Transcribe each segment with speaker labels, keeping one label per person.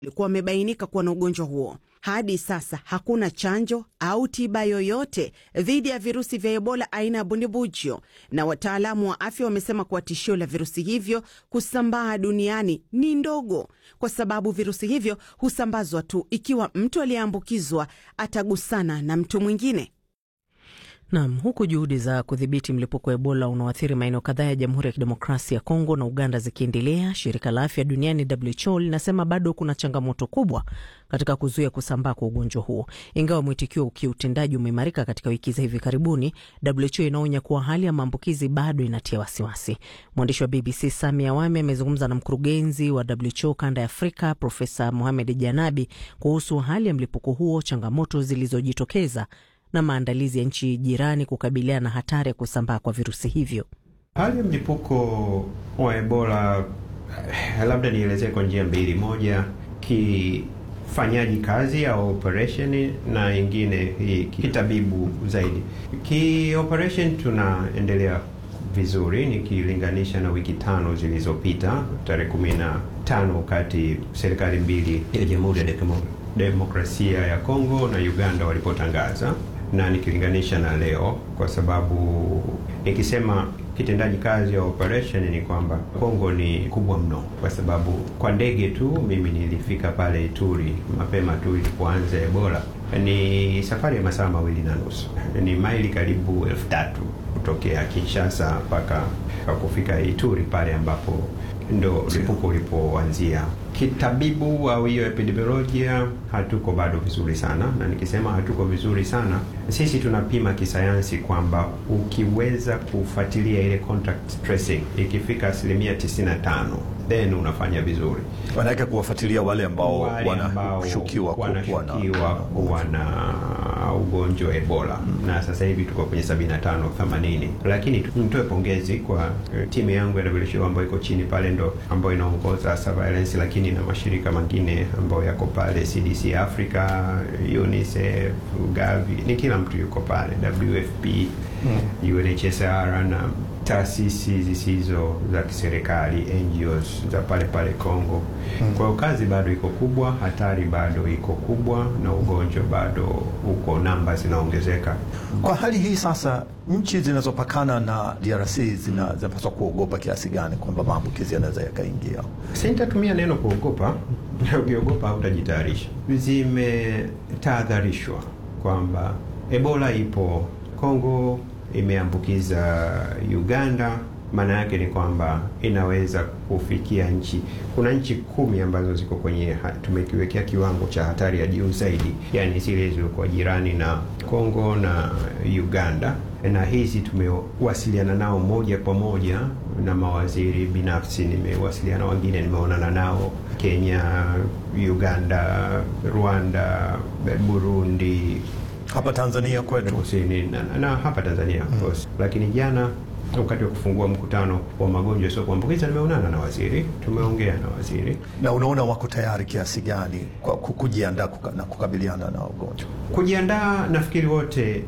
Speaker 1: walikuwa wamebainika kuwa na ugonjwa huo. Hadi sasa hakuna chanjo au tiba yoyote dhidi ya virusi vya Ebola aina ya bundibugyo, na wataalamu wa afya wamesema kuwa tishio la virusi hivyo kusambaa duniani ni ndogo, kwa sababu virusi hivyo husambazwa tu ikiwa mtu aliyeambukizwa atagusana na mtu mwingine.
Speaker 2: Nam, huku juhudi za kudhibiti mlipuko wa Ebola unaoathiri maeneo kadhaa ya Jamhuri ya Kidemokrasia ya Kongo na Uganda zikiendelea, shirika la afya duniani WHO linasema bado kuna changamoto kubwa katika kuzuia kusambaa kwa ugonjwa huo. Ingawa mwitikio kiutendaji umeimarika katika wiki za hivi karibuni, WHO inaonya kuwa hali ya maambukizi bado inatia wasiwasi. Mwandishi wa BBC Sami Awami amezungumza na mkurugenzi wa WHO kanda ya Afrika Profesa Mohamed Janabi kuhusu hali ya mlipuko huo, changamoto zilizojitokeza na maandalizi ya nchi jirani kukabiliana na hatari ya kusambaa kwa virusi hivyo.
Speaker 3: Hali ya mlipuko wa Ebola, labda nielezee kwa njia mbili: moja kifanyaji kazi au operation, na ingine kitabibu zaidi. Ki operation tunaendelea vizuri nikilinganisha na wiki tano zilizopita, tarehe kumi na tano wakati serikali mbili ya Jamhuri ya Demokrasia ya Kongo na Uganda walipotangaza na nikilinganisha na leo, kwa sababu nikisema kitendaji kazi ya operation ni kwamba Kongo ni kubwa mno, kwa sababu kwa ndege tu mimi nilifika pale Ituri mapema tu ilipoanza Ebola. Ni safari ya masaa mawili na nusu, ni maili karibu elfu tatu kutokea Kinshasa mpaka kufika Ituri pale ambapo ndo mlipuko ulipoanzia. Kitabibu au hiyo epidemiolojia, hatuko bado vizuri sana, na nikisema hatuko vizuri sana, sisi tunapima kisayansi kwamba ukiweza kufuatilia ile contact tracing ikifika asilimia 95 then unafanya vizuri.
Speaker 4: Wanaweza kuwafuatilia wale ambao
Speaker 3: wanashukiwa kuwa na ugonjwa wa Ebola hmm. Na sasa hivi tuko kwenye 75 80, lakini nitoe pongezi kwa timu yangu ya WHO ambayo iko chini pale, ndo ambayo inaongoza surveillance, lakini na mashirika mengine ambayo yako pale, CDC Africa, UNICEF, Gavi, ni kila mtu yuko pale, WFP hmm. UNHCR na taasisi zisizo za kiserikali NGOs za pale pale Kongo. Hmm. Kwa hiyo kazi bado iko kubwa, hatari bado iko kubwa, na ugonjwa bado uko, namba zinaongezeka.
Speaker 4: Kwa hali hii sasa, nchi zinazopakana na DRC zinapaswa kuogopa kiasi gani kwamba maambukizi yanaweza yakaingia?
Speaker 3: Sitatumia neno kuogopa, ukiogopa hautajitayarisha. Zimetahadharishwa kwamba Ebola ipo Kongo imeambukiza Uganda. Maana yake ni kwamba inaweza kufikia nchi, kuna nchi kumi ambazo ziko kwenye, tumekiwekea kiwango cha hatari ya juu zaidi, yani zile zilizokuwa jirani na Kongo na Uganda, na hizi tumewasiliana nao moja kwa moja na mawaziri binafsi, nimewasiliana wengine, nimeonana nao Kenya, Uganda, Rwanda, Burundi
Speaker 4: hapa Tanzania kwetu
Speaker 3: kusini na, na hapa Tanzania of course mm. Lakini jana wakati wa kufungua mkutano wa magonjwa sio kuambukiza nimeonana na waziri, tumeongea na waziri.
Speaker 4: Na unaona wako tayari kiasi gani kwa kujiandaa kuka, na kukabiliana na ugonjwa?
Speaker 3: Kujiandaa, nafikiri wote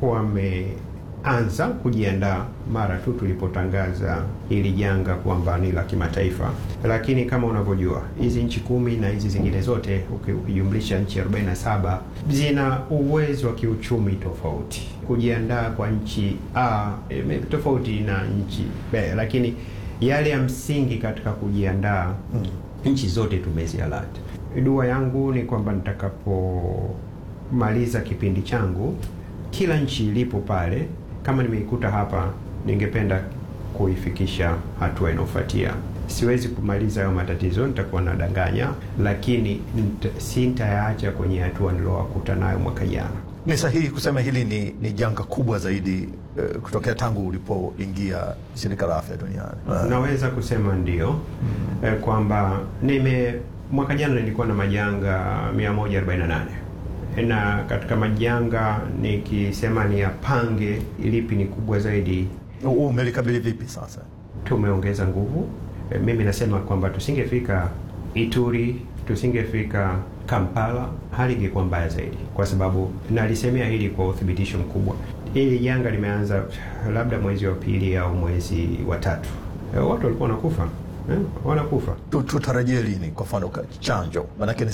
Speaker 3: wameanza kujiandaa mara tu tulipotangaza hili janga kwamba ni la kimataifa, lakini kama unavyojua hizi nchi kumi na hizi zingine zote ukijumlisha nchi 47 zina uwezo wa kiuchumi tofauti. Kujiandaa kwa nchi A e, tofauti na nchi B, lakini yale ya msingi katika kujiandaa hmm, nchi zote tumezialert. Dua yangu ni kwamba nitakapomaliza kipindi changu, kila nchi ilipo pale, kama nimeikuta hapa ningependa kuifikisha hatua inayofuatia. Siwezi kumaliza hayo matatizo, nitakuwa nadanganya, lakini sintayaacha kwenye hatua nilowakuta nayo mwaka jana.
Speaker 4: Ni sahihi kusema hili ni, ni janga kubwa zaidi uh, kutokea tangu ulipoingia shirika la afya duniani?
Speaker 3: Uh, naweza kusema ndio, mm. uh, kwamba nime mwaka jana nilikuwa na majanga 148 na katika majanga nikisema ni yapange lipi ni kubwa zaidi.
Speaker 4: Umelikabili vipi sasa?
Speaker 3: Tumeongeza nguvu. E, mimi nasema kwamba tusingefika Ituri, tusingefika Kampala, hali ingekuwa mbaya zaidi, kwa sababu nalisemea hili kwa uthibitisho mkubwa. Hili janga limeanza labda mwezi wa pili au mwezi wa tatu, e, watu walikuwa wanakufa eh, wanakufa.
Speaker 4: Tu- tutarajie lini kwa mfano ka- chanjo? Maanake ni